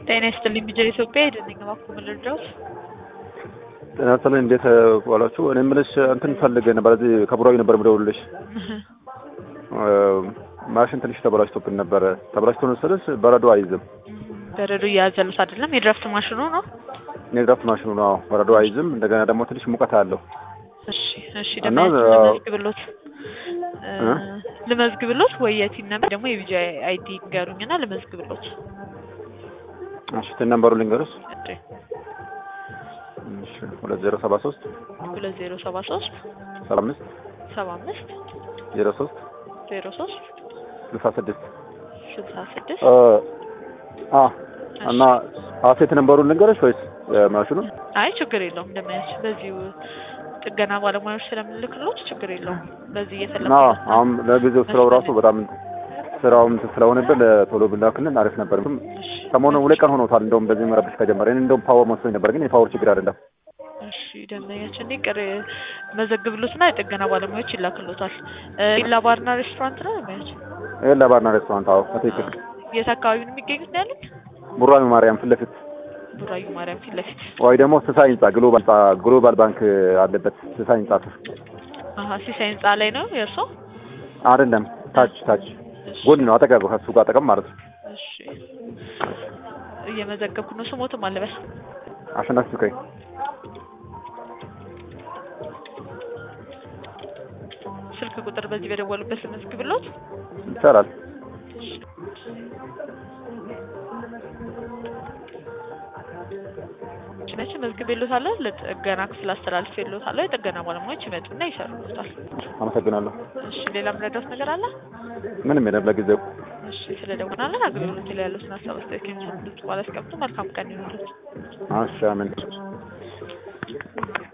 ጤና ይስጥልኝ ቢጀር ኢትዮጵያ የደንኛ ባኩ ልርዳዎት? ጤና ይስጥልኝ እንዴት ዋላችሁ? እኔ የምልሽ እንትን ፈልጌ ነበር እዚህ ከቡራዊ ነበር የምደውልልሽ። ማሽን ትንሽ ተበላሽቶብን ነበረ። ተበላሽቶ ነው ስልሽ በረዶ አይዝም። በረዶ እያዘሉት አይደለም? የድራፍት ማሽኑ ነው? የድራፍት ማሽኑ ነው። በረዶ አይዝም። እንደገና ደግሞ ትንሽ ሙቀት አለው። እሺ እሺ። እና ደግሞ ልመዝግብሎት ልመዝግብሎት ወይ የቲን ነበር ደግሞ የቢጂ አይዲ ንገሩኝና ልመዝግብሎት። እሺ ትን ነምበሩ ልንገርሽ። እሺ እሺ ሁለት ዜሮ ሰባ ሶስት ሁለት ዜሮ ሰባ ሶስት ሰባ አምስት ሰባ አምስት ዜሮ ሶስት ዜሮ ሶስት ስልሳ ስድስት ስልሳ ስድስት አ እና አሴት ነምበሩን ልንገርሽ ወይስ ማሽኑ? አይ ችግር የለውም እንደማያች በዚሁ ጥገና ባለሙያዎች ስለምልክሎት ችግር የለውም። በዚህ እየፈለኩ አዎ አሁን ለጊዜው ስራው ራሱ በጣም ስራውም ስለሆነብን ቶሎ ብላክልን አሪፍ ነበር። ሰሞኑን ሁለት ቀን ሆኖታል እንደውም በዚህ መረብሽ ከጀመረ እኔ እንደውም ፓወር መስሎኝ ነበር፣ ግን የፓወር ችግር አይደለም። እሺ ደንበኛችን እኔ ቅር መዘግብሎትና የጥገና ባለሙያዎች ይላክሎታል። ኢላ ባርና ሬስቶራንት ነው ደንበኛችን? ይሄ ለባርና ሬስቶራንት። አዎ በትክክል የት አካባቢ ነው የሚገኙት ነው ያሉት? ቡራሚ ማርያም ፊት ለፊት ቡራዩ ማርያም ፊት ለፊት። ወይ ደግሞ ስሳይ ህንጻ ግሎባል ግሎባል ባንክ አለበት ስሳይ ህንጻ ስር አሀ ሲሳይ ህንጻ ላይ ነው የእርሶ? አይደለም፣ ታች ታች ጎን ነው አጠገብ ከሱ ጋር አጠገብ ማለት ነው። እሺ እየመዘገብኩ ነው። ስሞትም አለበስ አሸናፊ ሱካይ ስልክ ቁጥር በዚህ በደወሉበት ልመዝግብሎት። ይቻላል። መቼ መዝግቤሎታለሁ። ለጥገና ክፍል አስተላልፌሎታለሁ። የጥገና ባለሙያዎች ይመጡና ይሰሩሎታል። አመሰግናለሁ። እሺ ሌላ ምረዳት ነገር አለ? ምንም የለም ለጊዜው። እሺ ስለደወናለን አገልግሎት ላይ ያሉትን ሀሳብ አስተያየት ከሚሰጡት በኋላ ያስቀምጡ። መልካም ቀን ይሁንልዎት። እሺ አሜን።